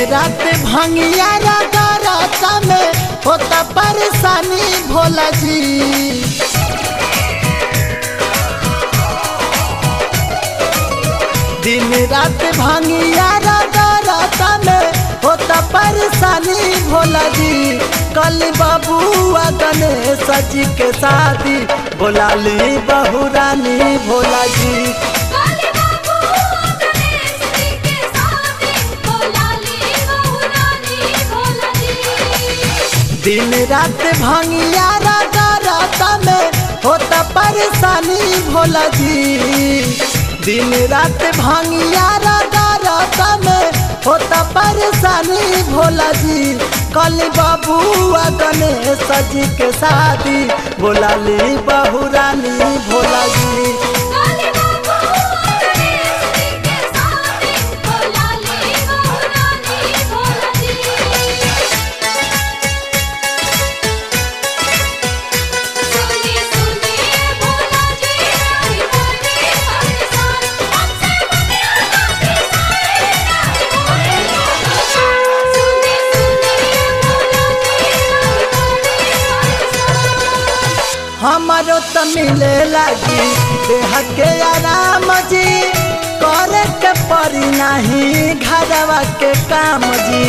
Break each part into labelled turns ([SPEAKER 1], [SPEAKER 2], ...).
[SPEAKER 1] रात भंगिया रागा राता में होता परेशानी भोला जी दिन रात भंगिया रागा राता में होता परेशानी भोला जी कल बबुआ गणेश जी के शादी बोला ली बहू रानी भोला जी
[SPEAKER 2] काली बाबू गणेश जी के साथे भोला ली बहू रानी भोला जी
[SPEAKER 1] दिन रात भंगिया रागा राता में होता परेशानी भोला जी दिन रात भंगिया रागा राता में होता परेशानी भोला जी कल बबुआ गणेश जी के शादी बोला ली बहू रानी भोला जी
[SPEAKER 2] काली बाबू गणेश जी के साथे भोला ली बहू रानी भोला जी सुनी सुनी भोला जी हरि हरि हरि सार हमसे दुनिया का सारे सुनी सुनी भोला जी हरि हरि हरि सार
[SPEAKER 1] हमारो त मिले लगी देह के आराम जी करे के पड़ी नहीं घरवा के काम जी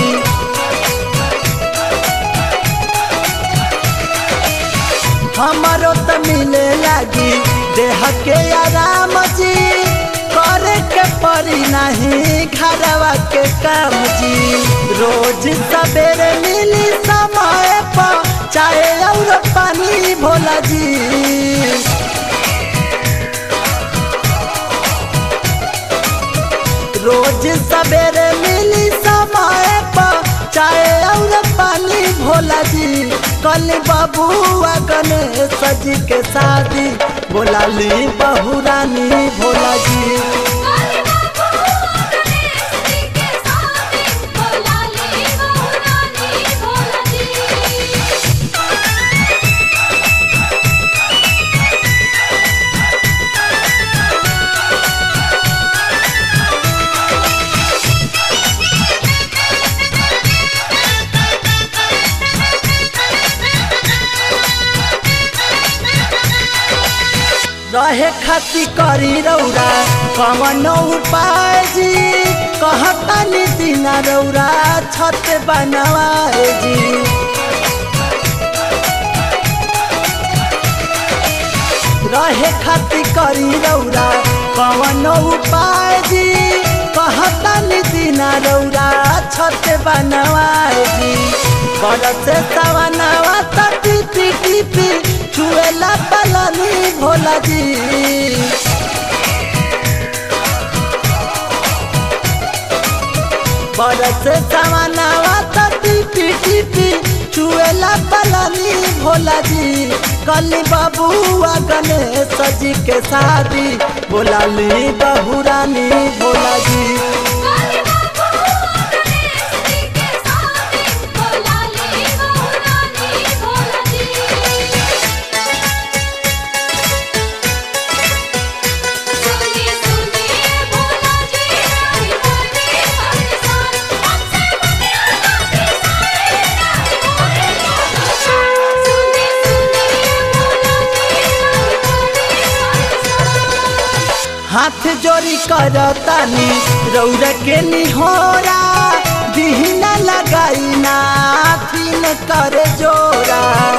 [SPEAKER 1] हमारो त मिले लगी देह के आराम जी करे के पड़ी नहीं घरवा के काम जी रोज सवेरे मिली समय पर चाहे और पानी भोला जी रोज सवेरे मिली समय पर चाय और पानी भोला जी कल बबुआ गणेश जी के शादी बोला ली बहू रानी भोला जी
[SPEAKER 2] काली बाबू गणेश जी के साथे भोला ली बहू रानी भोला जी
[SPEAKER 1] रहे खती करी रौरा कवन उपाय जी कहता दिन रौरा छत बनवाए जी रहे खती करी रौरा कवन उपाय जी कहता दिन रौरा छत बनवाए जी बरस सवनवा त टिपी टिपी छुएला पलनी भोला जी बरस सवनवा त टिपी टिपी छुएला पलनी भोला जी कल बबुआ गणेश जी के शादी बोला ली बहू रानी भोला जी
[SPEAKER 2] काली बाबू गणेश जी के साथे भोला ली बहू रानी भोला जी सुनी सुनी भोला जी हरि हरि हरि सार हमसे दुनिया का सारे सुनी सुनी भोला जी हरि हरि हरि सार
[SPEAKER 1] हाथ जोड़ी करतानी रौर के निहोरा दिहना लगाई ना फिन कर जोरा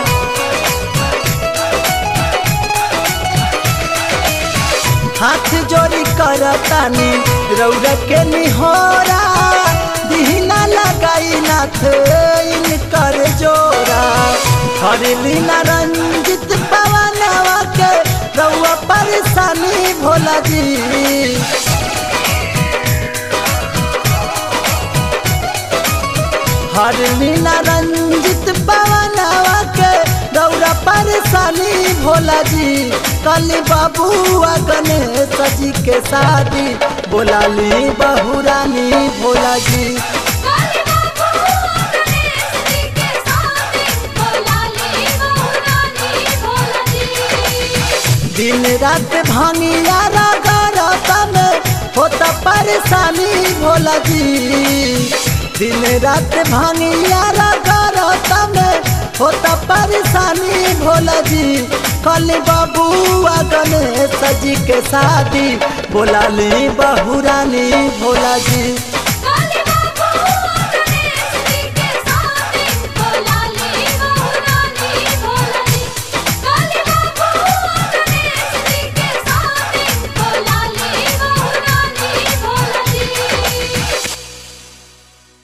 [SPEAKER 1] हाथ जोड़ी करतानी रौर के निहोरा दिहना लगाई ना फिन कर जोरा हरली ना रंजित पवनवा के रउआ परेशानी भोला जी हर लीला रंजित पवनवा के रउआ परेशानी भोला जी कल बबुआ गणेश जी के शादी बोला ली बहू रानी भोला जी
[SPEAKER 2] काली बाबू गणेश जी के साथे भोला ली बहू रानी भोला जी
[SPEAKER 1] दिन रात भांगिया रागा राता में होता परेशानी भोला जी दिन रात भांगिया रगरता में होता परेशानी भोला जी कल बबुआ गणेश जी के शादी बोला ली बहुरानी भोला जी